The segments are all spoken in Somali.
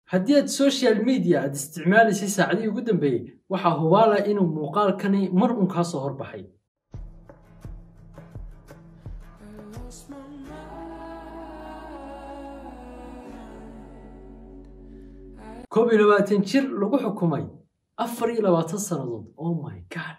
haddii aad social media aad isticmaalaysay saacadihii ugu dambeeyey waxaa hubaala inuu muuqaalkani mar un kaa soo horbaxay koob iyo labaatan jir lagu xukumay afar iyo labaatan sannadood oh my god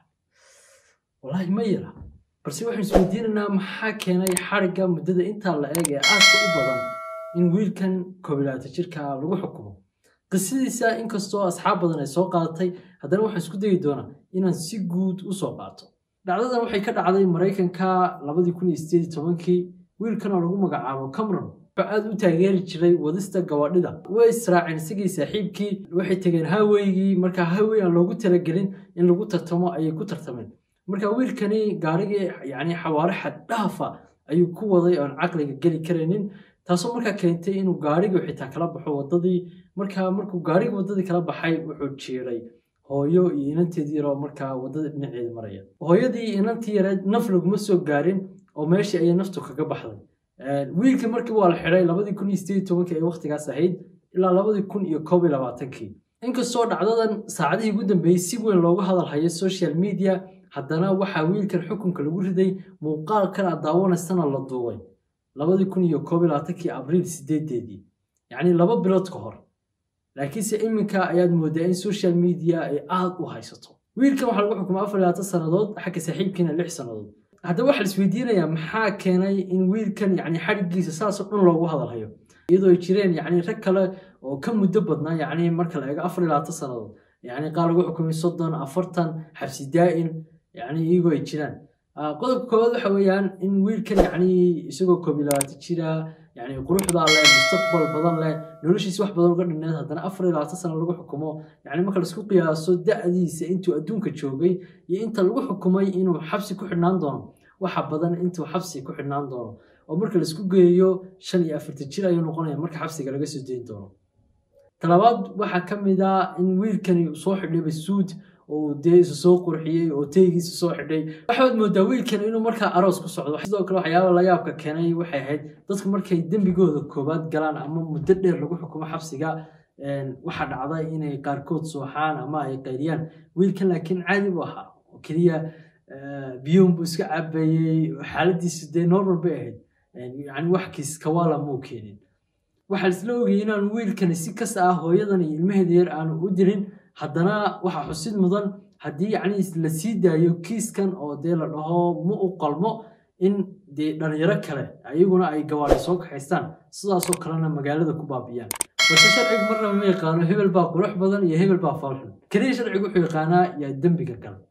wallaahi ma yara balse waxaan isweydiinaynaa maxaa keenay xarigga muddada intaa la eeg ee aadka u badan in wiilkan koob iyo labaatan jirka lagu xukumo qisadiisa inkastoo asxaab badan ay soo qaadatay haddana waxaan isku dayi doonaa inaan si guud u soo qaato dhacdadan waxay ka dhacday maraykanka labadii kun iyo sideed iyo tobankii wiilkan oo lagu magacaabo cameron wuxuu aad u taageeri jiray wadista gawadhida way israaceen isagii saaxiibkii waxay tegeen haweygii markaa hawey aan loogu talagelin in lagu tartamo ayay ku tartameen marka wiilkani gaarigii yani xawaare xad dhaafa ayuu ku waday oon caqliga geli karaynin taasoo markaa keentay inuu gaarigii xitaa kala baxo wadadii markaa markuu gaarigii wadadii kala baxay wuxuu jiiray hooyo iyo inanteedii yaroo markaa wadada dhinaceeda maraya hooyadii iyo inantii yareed naf laguma soo gaarin oo meeshii ayay naftu kaga baxday wiilkii markii waa la xidhay labadii kun iyo sideed tobankii ay waqtigaas ahayd ilaa labadii kun iyo koob iyo labaatankii inkastoo dhacdadan saacadihii ugu dambeeyey si weyn loogu hadal hayo social media haddana waxaa wiilkan xukunka lagu riday muuqaalkan aad daawanaysana la duubay labadii kun iyo koob iyo labaatankii abriil sideedeedii yacni laba bilood ka hor laakiinse iminka ayaad moodaa in social media ay aad u haysato wiilkan waxaa lagu xukumay afar iyo labaatan sannadood xagga saaxiibkiina lix sannadood haddaba waxaa la isweydiinayaa maxaa keenay in wiilkan yani xadhiggiisa saasoo dhan loogu hadalhayo iyadoo ay jireen yani rag kale oo ka muddo badnaa yani marka la eego afar iyo labaatan sannadood yani qaar lagu xukumay soddon afartan xabsi daa'in yani iyagoo ay jiraan qodobka koowaad waxa weeyaan in wiilkan yani isagoo koob iyo labaatan jira yani quruxdaa leh mustaqbal badan leh noloshiisa wax badan uga dhineed haddana afar iyo labaatan sano lagu xukumo yani marka laisku qiyaaso da'diisa intuu adduunka joogay iyo inta lagu xukumay inuu xabsi ku xidhnaan doono waxa badan intuu xabsi ku xidhnaan doono oo marka laisku geeyo shan iyo afartan jir ayuu noqonaya marka xabsiga laga soo dayn doono talabaad waxaa ka mid ah in wiilkani soo xidhay basuud oo dee isu soo qurxiyey oo teygiisa soo xidhay waxaad moodaa wiilkan inuu markaa aroos ku socdo sidoo kale waxyaaba la yaabka keenay waxay ahayd dadku markay dembigooda koobaad galaan ama muddo dheer lagu xukumo xabsiga waxaa dhacday inay qaarkood sooxaan ama ay qayriyaan wiilkan laakiin caadi bu ahaa oo keliya biyuun buu iska cabayey xaaladiisu dee normal bay ahayd yani wax kiis kawaala muu keenin waxaa laisla ogayay inaanu wiilkani si kasta ah hooyadan iyo ilmaheeda yar aanu u dirin haddana waxaa xusid mudan haddii yacni la sii daayo kiiskan oo dee la dhaho ma u qalmo in dee dhalinyaro kale ayaguna ay gawaari soo kaxaystaan sidaasoo kalena magaalada ku baabiyaan balse sharcigu marnaba ma yaqaano hebel baa qurux badan iyo hebel baa faalxun keliya sharcigu wuxuu yaqaanaa yaa dembiga gala